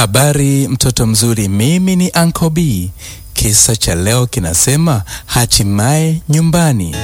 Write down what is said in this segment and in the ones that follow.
Habari mtoto mzuri, mimi ni Uncle B. Kisa cha leo kinasema hatimaye nyumbani.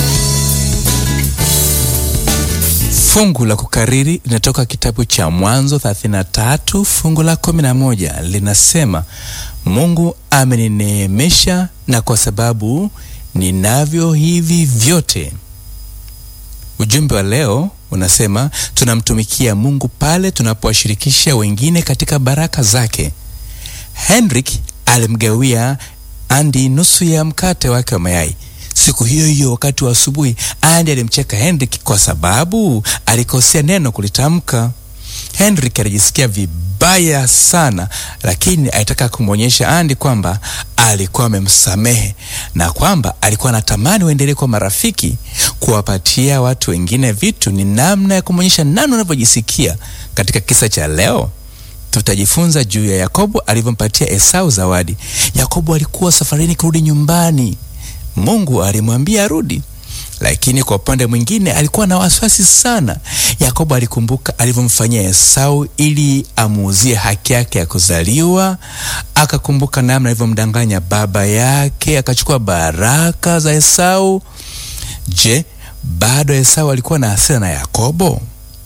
Fungu la kukariri linatoka kitabu cha Mwanzo 33 fungu la 11 linasema, Mungu amenineemesha na kwa sababu ninavyo hivi vyote. Ujumbe wa leo unasema tunamtumikia Mungu pale tunapowashirikisha wengine katika baraka zake. Henrik alimgawia Andi nusu ya mkate wake wa mayai. Siku hiyo hiyo wakati wa asubuhi, Andi alimcheka Henrik kwa sababu alikosea neno kulitamka. Henrik alijisikia vibaya sana, lakini alitaka kumwonyesha Andi kwamba alikuwa amemsamehe na kwamba alikuwa anatamani waendelee kwa marafiki. Kuwapatia watu wengine vitu ni namna ya kumwonyesha nani unavyojisikia. Katika kisa cha leo tutajifunza juu ya Yakobo alivyompatia Esau zawadi. Yakobo alikuwa safarini kurudi nyumbani. Mungu alimwambia arudi, lakini kwa upande mwingine alikuwa na wasiwasi sana. Yakobo alikumbuka alivyomfanyia Esau ili amuuzie haki yake ya kuzaliwa. Akakumbuka namna alivyomdanganya baba yake, akachukua baraka za Esau. Je, bado Esau alikuwa na hasira na Yakobo?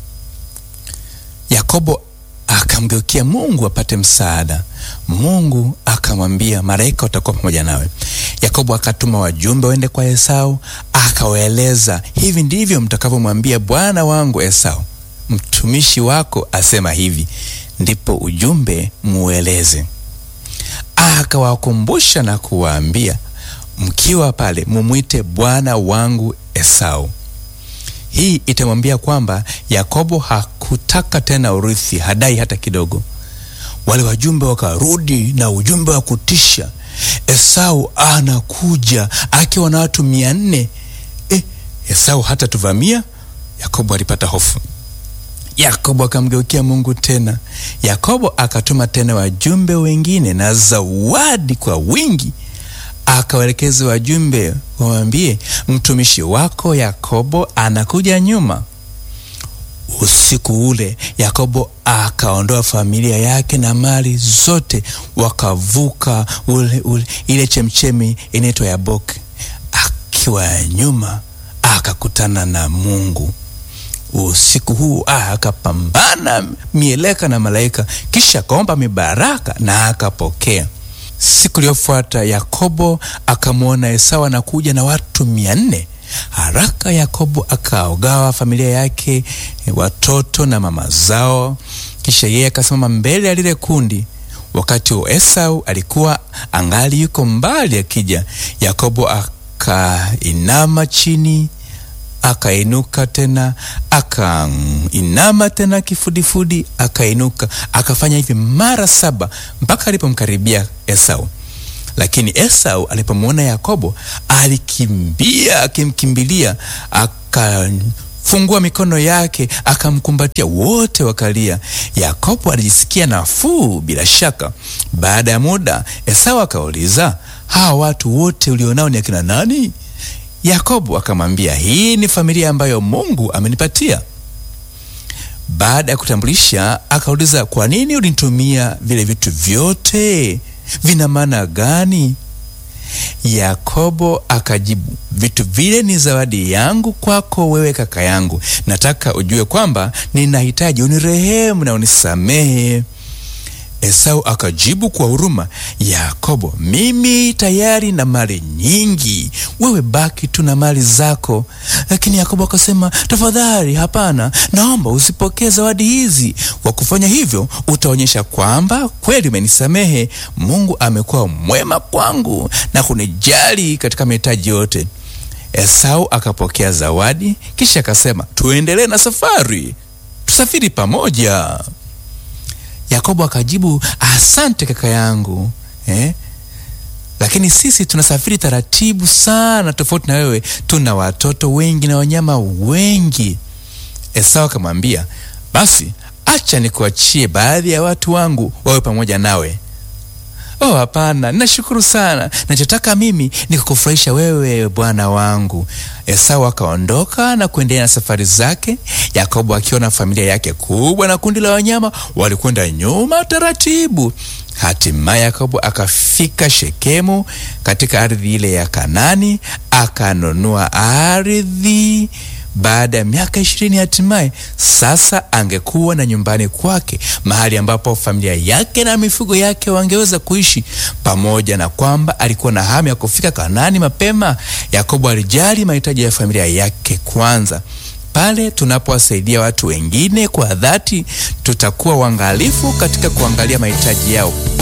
Yakobo akamgeukia Mungu apate msaada. Mungu akamwambia, malaika watakuwa pamoja nawe. Yakobo akatuma wajumbe waende kwa Esau, akawaeleza, hivi ndivyo mtakavyomwambia bwana wangu Esau, mtumishi wako asema hivi. Ndipo ujumbe mueleze. Akawakumbusha na kuwaambia, mkiwa pale mumwite bwana wangu Esau. Hii itamwambia kwamba Yakobo hakutaka tena urithi, hadai hata kidogo. Wale wajumbe wakarudi na ujumbe wa kutisha, Esau anakuja akiwa na watu mia nne. Eh, Esau hata tuvamia? Yakobo alipata hofu. Yakobo akamgeukia Mungu tena. Yakobo akatuma tena wajumbe wengine na zawadi kwa wingi akawaelekeza wajumbe wamwambie, mtumishi wako Yakobo anakuja nyuma. Usiku ule Yakobo akaondoa familia yake na mali zote, wakavuka ule, ule, ile chemchemi inaitwa Yaboki. Akiwa nyuma akakutana na Mungu. Usiku huu akapambana mieleka na malaika, kisha akaomba mibaraka na akapokea. Siku iliyofuata Yakobo akamwona Esau anakuja na watu mia nne. Haraka Yakobo akaogawa familia yake, watoto na mama zao, kisha yeye akasimama mbele ya lile kundi. Wakati wa Esau alikuwa angali yuko mbali akija, Yakobo akainama chini, akainuka tena, akainama tena kifudifudi, akainuka, akafanya hivi mara saba mpaka alipomkaribia Esau. Lakini Esau alipomwona Yakobo alikimbia, akimkimbilia, akafungua mikono yake, akamkumbatia, wote wakalia. Yakobo alijisikia nafuu bila shaka. Baada ya muda, Esau akauliza, hawa watu wote ulionao ni akina nani? Yakobo akamwambia, hii ni familia ambayo Mungu amenipatia. Baada ya kutambulisha, akauliza, kwa nini ulinitumia vile vitu vyote? Vina maana gani? Yakobo akajibu, vitu vile ni zawadi yangu kwako wewe kaka yangu. Nataka ujue kwamba ninahitaji unirehemu na unisamehe. Esau akajibu kwa huruma, Yakobo, mimi tayari na mali nyingi, wewe baki tu na mali zako. Lakini Yakobo akasema, tafadhali, hapana, naomba usipokee zawadi hizi. Kwa kufanya hivyo, utaonyesha kwamba kweli umenisamehe. Mungu amekuwa mwema kwangu na kunijali katika mahitaji yote. Esau akapokea zawadi, kisha akasema, tuendelee na safari, tusafiri pamoja. Yakobo akajibu, asante kaka yangu eh? Lakini sisi tunasafiri taratibu sana, tofauti na wewe. Tuna watoto wengi na wanyama wengi. Esau akamwambia, basi acha nikuachie baadhi ya watu wangu wawe pamoja nawe. Oh, hapana, nashukuru sana. Nachotaka mimi ni kukufurahisha wewe bwana wangu. Esau akaondoka na kuendelea na safari zake. Yakobo akiwa na familia yake kubwa na kundi la wanyama walikwenda nyuma taratibu. Hatimaye Yakobo akafika Shekemu katika ardhi ile ya Kanani, akanunua ardhi baada ya miaka ishirini hatimaye sasa angekuwa na nyumbani kwake, mahali ambapo familia yake na mifugo yake wangeweza kuishi. Pamoja na kwamba alikuwa na hamu ya kufika Kanaani mapema, Yakobo alijali mahitaji ya familia yake kwanza. Pale tunapowasaidia watu wengine kwa dhati, tutakuwa uangalifu katika kuangalia mahitaji yao